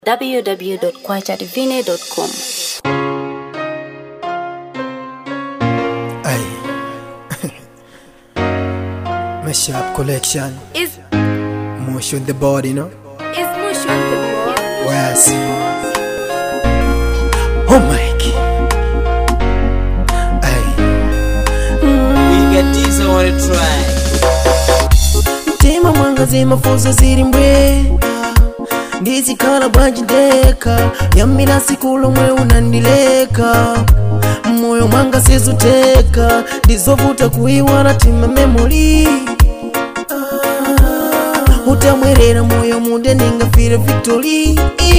www.kwachadivine.com. Aye. Mashup collection. Is Motion the body, you know? is Mushon the boy? Where's Oh Mike. Aye. We get this on the track. Tema mwangaze mafuzo ziri mbwe ndizikhala bwanjideka yamira sikulu mwe unandileka moyo mwanga sizuteka ndizovuta kuiwala tima memori Ah, utamwerera moyo munde ningafire victory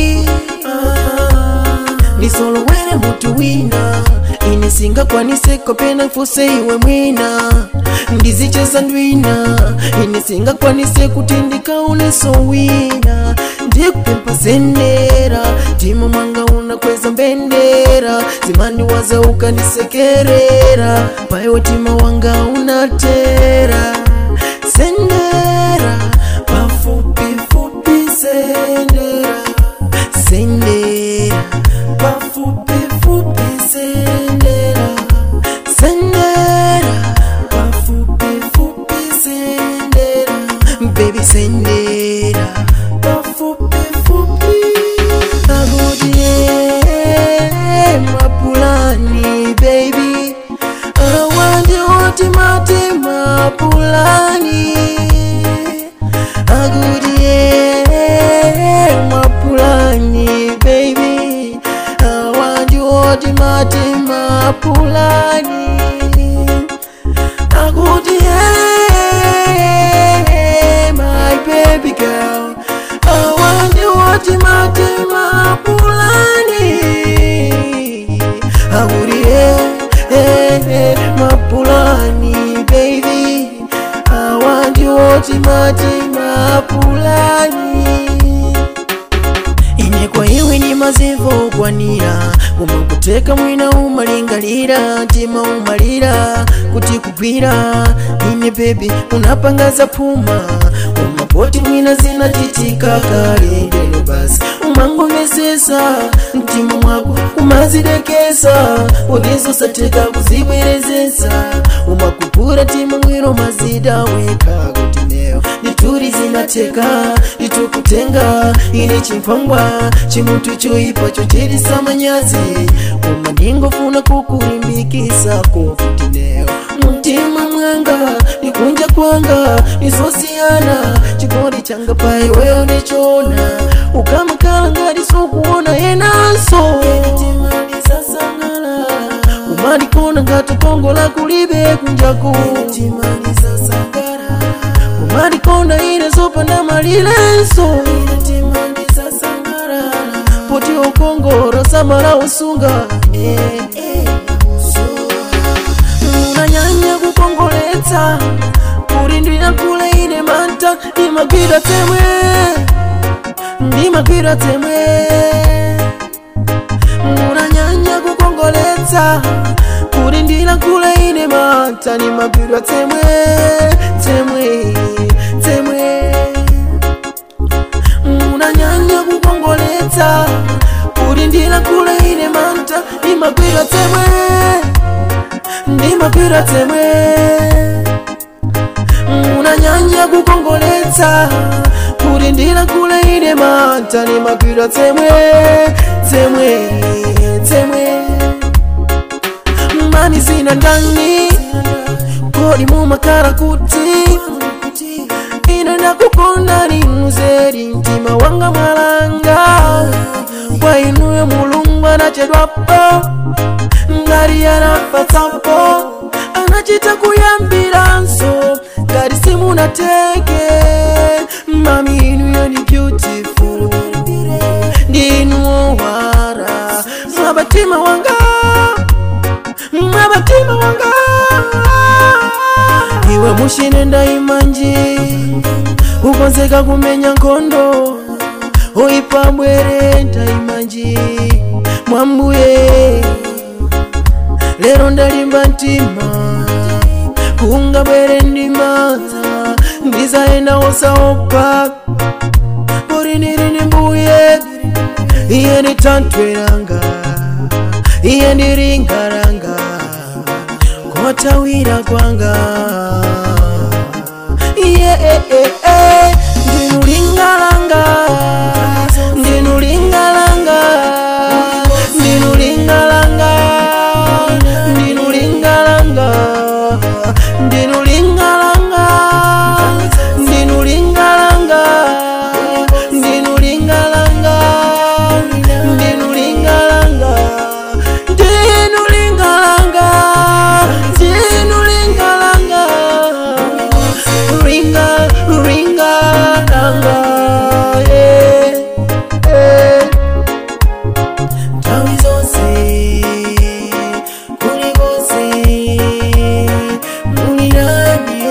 ndisolowere mutu wina ine singakwaniseko pena mfuse iwe mwina ndizicheza ndwina ine singakwanise kuti ndikauneso wina ndikupempa sendera tima mwanga unakweza mbendera zimandiwaza ukandisekerera paiwe tima wanga unatera sendera pafupifupi sendera sendera pafupifupi sendera sendera pafupifupi sendera baby sendera pafupifupi agodie mapulani baby awandi oti mati mapulani agudie mapulani baby awandi oti mati mapulani agudie my baby girl awandi oti mati mapulani agudie mapulani baby awandi oti mati mapulani ine kwa iwe ni mazivo kwanira umakuteka mwina umalingalira ntima umalira kuti kugwira ine bebi unapangaza puma umapoti mwina zinachitika kale lero basi umangomesesa mtima mwako umazidekesa udizosateka kuzibwerezesa umakupura tima mwiro mazida weka kuti neo nituri zinateka nitukutenga ine chimpangwa chimutu choipacho chirisa manyazi uma ndingofuna kukulimbikisa kofutineo mtima mwanga nikunja kwanga nisosiyana chikoli changa pai weyo nechona ukamakala ngati sokuona yenaso umalikona ngati kongola kulibe kunjaku umalikona ine zopanda malilenso poti okongoro samala usunga unanyanya kukongoletsa kulindira kule ine manta ndimagwira temwe ndimagwira temwe unanyanya kukongoletsa kulindira kule ine manta ndimagwira temwe temwe temwe unanyanya kukongoletsa kulindira kule ine manta ndimagwira temwe ndimagwira temwe unanyanya kukongoletsa kulindira kule ine manta ndimagwira temwe temwe temwe mani zina ndani kodi mumakara kuti ine ndakukonda ni muzeri mtima wanga mwalanga kwa inuyo mulungu anachedwapo ngari yanafatsapo anachita kuyambiranso ngari simunateke mami inuyo ni beautiful ndinuowara mwabatima wanga mwabatima wanga iwe mushine ndaimanji ukonzeka kumenya nkhondo oipa bwere ndaimanji mwambuye lero ndalimba mtima kunga bwere ndimaza ndizaenda osaopa poriniri ni mbuye iye nditantweranga iye ndiringaranga kotawira kwanga iye ndinulingalanga ndinulingalanga ndinulingalanga ndinulingalanga ndinulingalanga ndinulingalanga ndinulingalanga ndinulingalanga ndinulingalanga ndinulingalanga ringa ringalanga yeah, yeah. Tawi zonse kuri bose muri nani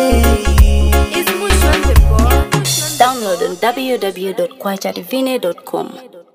Download on www.kwajadivine.com.